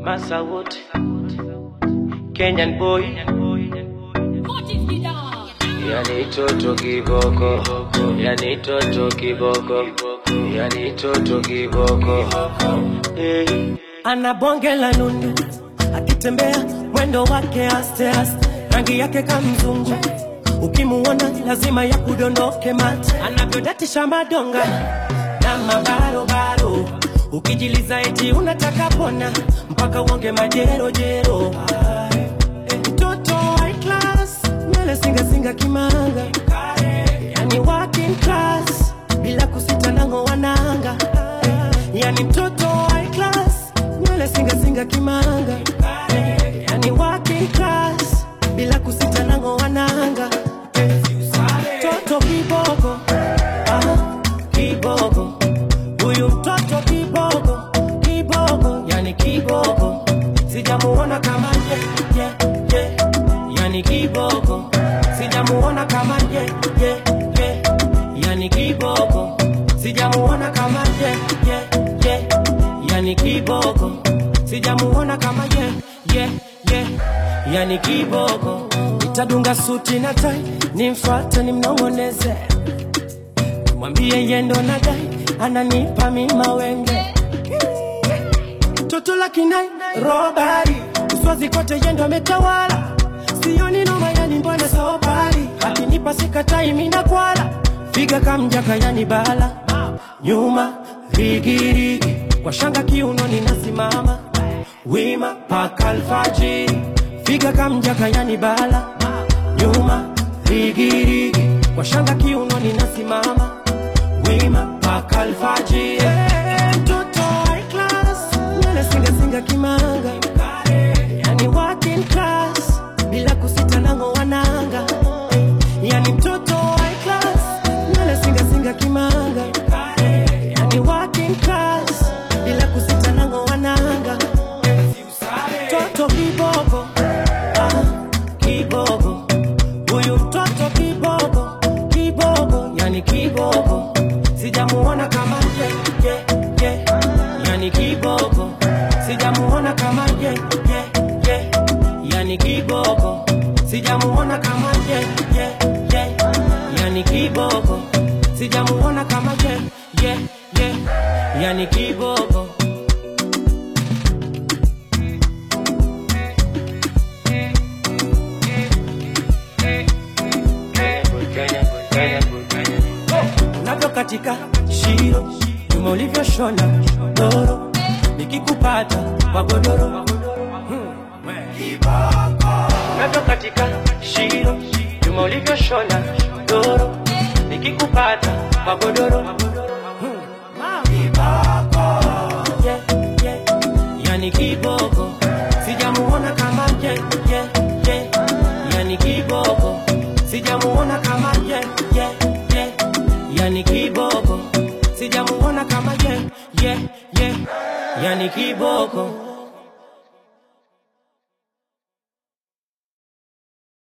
Massa Wood, Kenyan boy, yani toto kiboko, yani toto kiboko, yani toto kiboko. Hey. ana bonge la nundu, akitembea mwendo wake aste aste, rangi yake kamzungu, ukimuona lazima ya kudondoke mate, anavyodatisha madonga na mabarobaro, ukijiliza eti unataka pona mpaka uonge majerojero. Eh, Mtoto high class, nywele singasinga kimanga, yani working class, bila kusita nango wananga, yani mtoto high class, nywele singasinga kimanga, yani working class, bila kusita nango wananga, mtoto kiboko, ah, kiboko, huyu mtoto kiboko, kiboko, yani kiboko, sijamuona kama ye, ye, ye, yani kiboko, sijamuona kama ye, ye, ye, yani kiboko, sijamuona kama ye, ye, ye, yani kiboko, sijamuona kama ye, ye, ye, yani kiboko, nitadunga suti na tai, nimfuate nimnong'oneze mwambie yendo na dai ananipa mima wenge toto la kinai robari uswazi kote yendo ametawala sioni noma yani mbona sobari akinipa sikatai mina kwala figa kamjaka yani bala nyuma rigirigi kwa shanga kiunoni nasimama wima paka alfajiri figa kamjaka yani bala nyuma rigirigi kwa shanga kiunoni nasimama wima paka alfajiri Eh, mtoto high class nywele singasinga kimanga yani working class bila kusita nango wananga yani mtoto high class nywele singasinga kimanga yani working class bila kusita nango wananga mtoto kiboko ah, kiboko huyu mtoto kiboko kiboko yani kiboko sijamuona kama ye, ye, ye. yani kiboko sijamuona kama ye, ye, ye. yani kiboko sijamuona kama ye, ye, ye. yani kiboko sijamuona kama ye, ye, ye. yani kiboko Kenyan boy, Kenyan boy, Kenyan boy, Kenyan boy. unavyo katika shiro nyuma ulivyoshona doro nikikupata kwa godoro unavyo katika shiro nyuma ulivyoshona doro nikikupata kwa godoro Yeah, yeah. yani kiboko sijamuona kama ye, ye, ye. yani kiboko sijamuona kama ye, ye, ye. yani kiboko sijamuona kama ye, ye, ye. yani kiboko